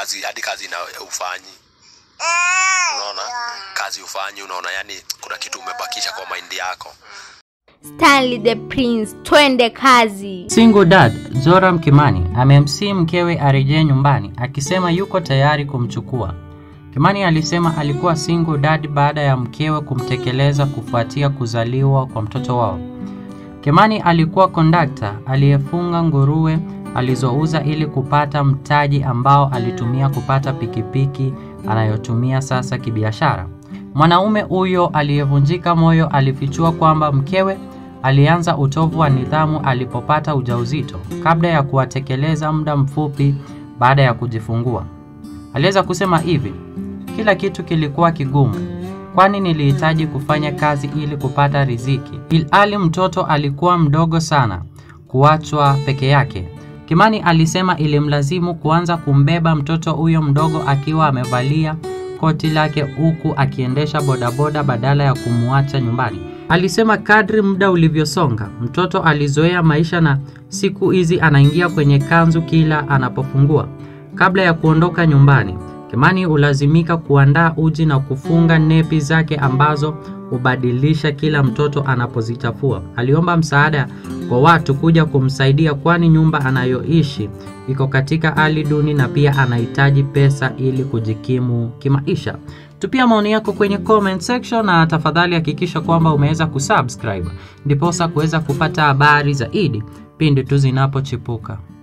kazi hadi kazi na ufanyi unaona kazi ufanyi unaona yani kuna kitu umebakisha kwa maindi yako Stanley the Prince, twende kazi. Single dad Joram Kimani amemsii mkewe arejee nyumbani akisema yuko tayari kumchukua. Kimani alisema alikuwa single dad baada ya mkewe kumtekeleza kufuatia kuzaliwa kwa mtoto wao. Kimani alikuwa kondakta aliyefunga nguruwe alizouza ili kupata mtaji ambao alitumia kupata pikipiki anayotumia sasa kibiashara. Mwanaume huyo aliyevunjika moyo alifichua kwamba mkewe alianza utovu wa nidhamu alipopata ujauzito kabla ya kuwatekeleza muda mfupi baada ya kujifungua. Aliweza kusema hivi, kila kitu kilikuwa kigumu, kwani nilihitaji kufanya kazi ili kupata riziki, ilhali mtoto alikuwa mdogo sana kuachwa peke yake. Kimani alisema ilimlazimu kuanza kumbeba mtoto huyo mdogo akiwa amevalia koti lake huku akiendesha bodaboda badala ya kumwacha nyumbani. Alisema kadri muda ulivyosonga, mtoto alizoea maisha na siku hizi anaingia kwenye kanzu kila anapofungua. Kabla ya kuondoka nyumbani, Kimani hulazimika kuandaa uji na kufunga nepi zake ambazo hubadilisha kila mtoto anapozichafua. Aliomba msaada kwa watu kuja kumsaidia kwani nyumba anayoishi iko katika hali duni na pia anahitaji pesa ili kujikimu kimaisha. Tupia maoni yako kwenye comment section na tafadhali hakikisha kwamba umeweza kusubscribe ndiposa kuweza kupata habari zaidi pindi tu zinapochipuka.